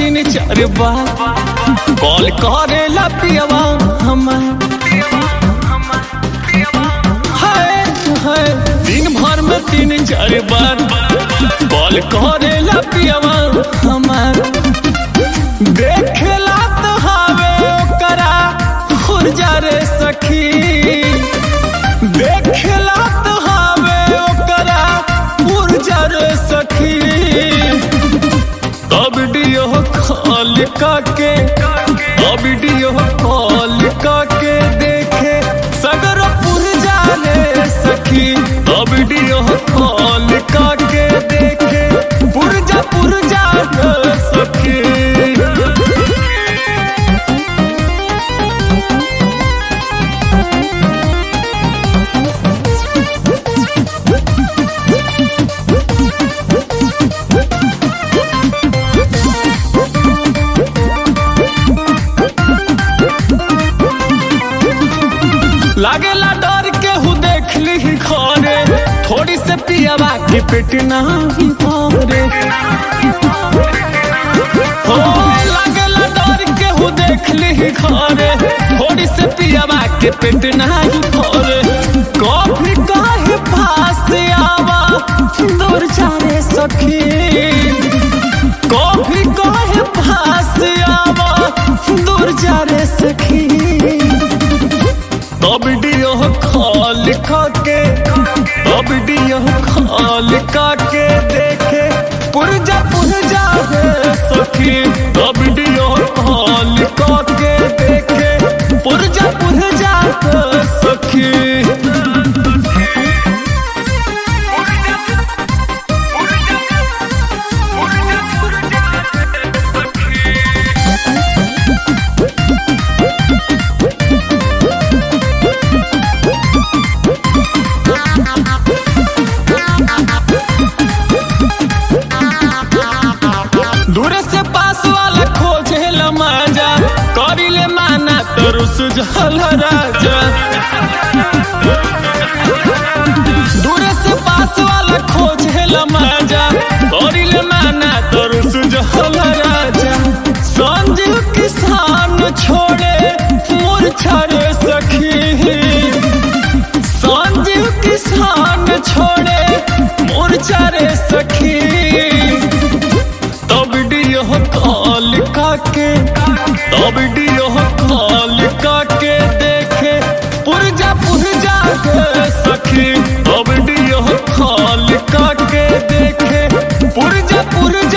तीन चार बार कॉल करेला पियवा हमार हाय हाय दिन भर में तीन चार बार कॉल करेला पियवा हमार देखेला तो हावे ओकरा खुरजा रे सखी देखेला तो हावे ओकरा खुरजा रे सखी अब वीडियो कॉल काके अब वीडियो कॉल काके देखे सगर पुरजा रे सखी अब वीडियो कॉल काके देखे पुरजा पुरजा रे सखी लागेला डर के हु देख ली घरे थोड़ी से पियावा के पेट नहीं भरे हो लागेला डर के हु देख ली घरे थोड़ी से पियावा के पेट नहीं भरे कभी काहे पास आवा दूर जाने सखी कभी काहे पास आवा दूर जाने सखी अब वीडियो कॉल काके अब वीडियो कॉल काके देखे पुरजा पुरजा रे सखी अब वीडियो कॉल काके देखे पुरजा पुरजा रे सखी दूरे से पास वाला खोजे मजा करिले माना तो रुस जल राजा दूरे से पास वाला खोजे मजा करिले माना तो रुस जल राजा संजीव किसान छोड़े मूर्छा रे सखी संजीव किसान छोड़े मूर्छा रे सखी तब वीडियो कॉल काके तब वीडियो कॉल काके देखे पुरजा पुरजा के सखी तब वीडियो कॉल काके देखे पुरजा पुरजा